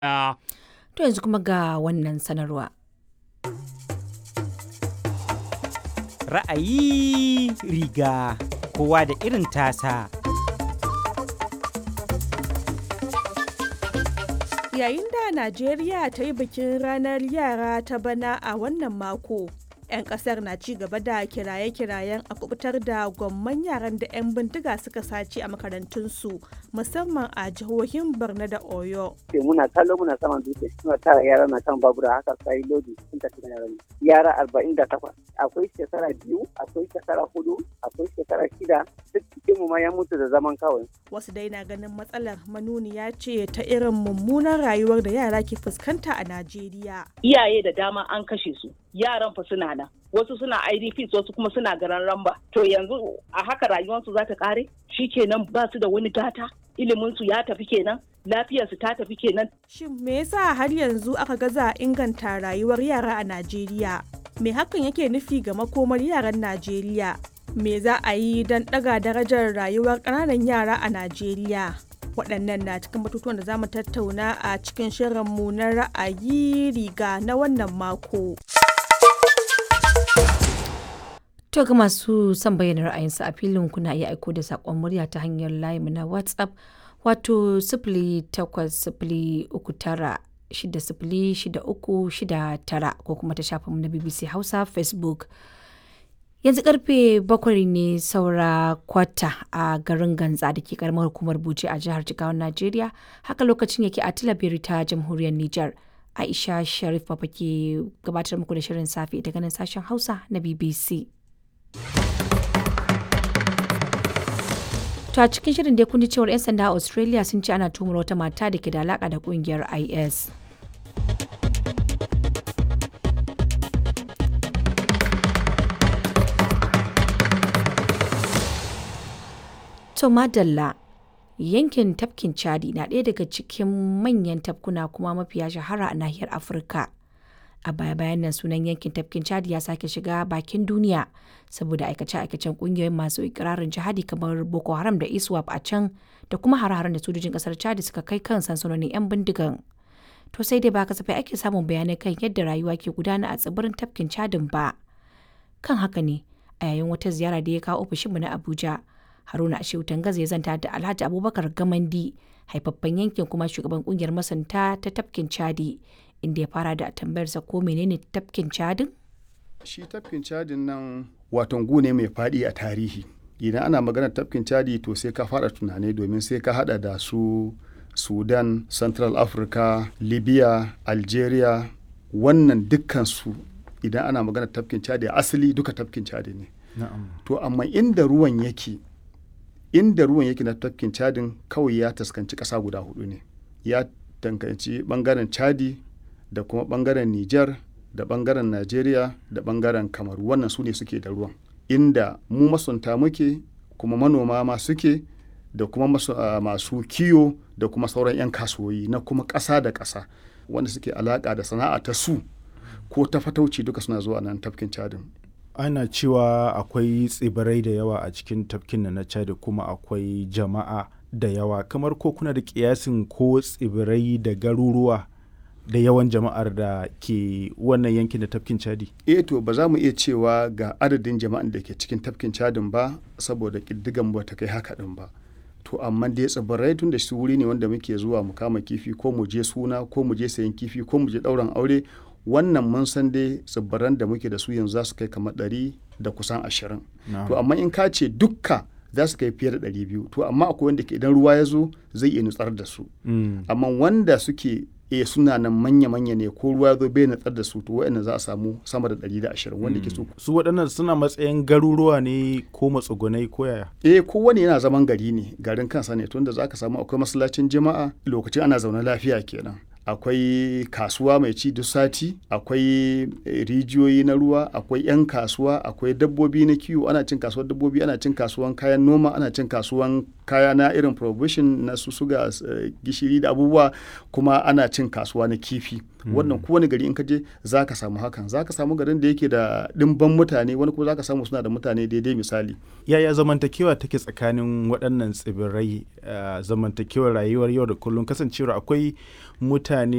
To yanzu kuma ga wannan sanarwa. Ra'ayi riga kowa da irin tasa. Yayin da Najeriya ta yi bikin ranar yara ta bana a wannan mako, 'yan kasar na ci gaba da kiraye-kirayen a kubutar da gwamman yaran da 'yan bindiga suka sace a makarantunsu musamman a jihohin Borno da Oyo. muna kallo muna saman dutse suna tara yara na kan babura haka sai lodi sun tafi da yaran yara arba'in da takwas akwai shekara biyu akwai shekara hudu akwai shekara shida duk cikin mu ma ya mutu da zaman kawai Wasu dai na ganin matsalar manuniya ce ta irin mummunan rayuwar da yara ke fuskanta a Najeriya. iyaye da dama an kashe su yaran fa suna nan wasu suna idps wasu kuma suna garan ramba to yanzu a haka rayuwarsu za ta kare kenan ba su da wani gata iliminsu ya tafi kenan lafiyarsu ta tafi kenan Shin me yasa har yanzu aka gaza inganta rayuwar yara a Najeriya? Me hakan yake nufi ga makomar yaran Najeriya? Me za a yi don ɗaga darajar rayuwar ƙananan yara a Najeriya? Waɗannan na cikin batutuwan da za mu tattauna a cikin shirinmu na ra'ayi riga na wannan mako. To ga masu son bayyana ra'ayinsu a filin kuna iya aiko da saƙon murya ta hanyar layinmu na WhatsApp wato sifili takwas sifili uku tara shida sifili shida uku shida tara ko kuma ta shafinmu na BBC Hausa Facebook. Yanzu karfe bakwai ne saura kwata a garin Ganza da ke karamar hukumar Bauchi a jihar Jigawan Najeriya haka lokacin yake a Tilabiri ta jamhuriyar Nijar. Aisha Sharif Papa ke gabatar muku da shirin safe daga nan sashen Hausa na BBC. To a cikin shirin dai kun ji cewar 'yan sanda a Australia sun ce ana tumar wata mata da ke da alaka da kungiyar IS. To madalla yankin tafkin Chadi na ɗaya daga cikin manyan tafkuna kuma mafiya shahara a nahiyar Afirka. a baya-bayan nan sunan yankin tafkin chadi ya sake shiga bakin duniya saboda aikace-aikacen kungiyoyin masu ikirarin jihadi kamar boko haram da iswap a can da kuma hare-haren da sojojin kasar chadi suka kai kan sansanonin 'yan bindigan to sai dai ba kasafai ake samun bayanai kan yadda rayuwa ke gudana a tsibirin tafkin chadin ba kan haka ne a yayin wata ziyara da ya kawo ofishinmu na abuja haruna ashewu tangaza ya zanta da alhaji abubakar gamandi haifaffen yankin kuma shugaban kungiyar masanta ta tafkin chadi inda ya fara da tambayarsa ko menene tafkin cadin? shi tafkin cadin nan waton gu ne mai faɗi a tarihi idan ana magana tafkin cadi to sai ka fara tunani domin sai ka hada da su sudan central africa libya algeria wannan dukkansu idan ana magana tafkin cadi asali duka tafkin cadi ne to amma inda ruwan yake inda ruwan yake na tafkin cadin kawai ya taskanci ƙasa guda hudu ne ya tankanci bangaren chadi da kuma bangaren Nijar da bangaren Najeriya da bangaren Kamaru wannan su ne suke da ruwan inda mu masunta muke kuma manoma ma suke da kuma masu, uh, masu kiyo da kuma sauran 'yan kasuwoyi na kuma ƙasa da ƙasa wanda suke alaƙa da sana'a ta su ko ta fatauci duka suna zuwa nan tafkin cadin ana cewa akwai tsibirai da yawa a cikin tafkin na chad kuma akwai jama'a da yawa kamar ko kuna da kiyasin ko tsibirai da garuruwa da yawan jama'ar da ke wannan yankin da tafkin chadi eh to ba za mu iya cewa ga adadin jama'an da ke cikin tafkin chadin ba saboda ƙiddigan ba ta kai haka din ba to amma dai tsibirai tun da su wuri ne wanda muke zuwa mu kama kifi ko mu je suna ko mu je sayan kifi ko mu je ɗauran aure wannan mun san dai tsibiran da muke da su yanzu za su kai kamar ɗari da kusan ashirin to amma in ka ce dukka za su kai fiye da ɗari biyu to amma akwai wanda ke idan ruwa ya zo zai iya nutsar da su amma wanda suke e suna nan manya-manya ne ko ruwa zo bai natsar da su to wa'annan za a samu sama da ɗari da ashirin wanda ke so. su waɗannan suna matsayin garuruwa ne ko matsugunai ko yaya eh kowane yana zaman gari ne garin kansa ne tunda za ka samu akwai masallacin jama'a lokacin ana zaune lafiya kenan akwai kasuwa mai ci duk sati akwai rijiyoyi na ruwa akwai 'yan kasuwa akwai dabbobi na kiwo ana cin kasuwar dabbobi ana cin kasuwan kayan noma ana cin kasuwan kaya na irin provision na su suga gishiri da abubuwa kuma ana cin kasuwa na kifi wannan kowane gari in ka je za ka samu hakan za ka samu garin da yake da ɗimban mutane wani kuma za ka samu suna da mutane daidai misali yaya zamantakewa take tsakanin waɗannan tsibirai zamantakewar rayuwar yau da kullum kasancewar akwai mutane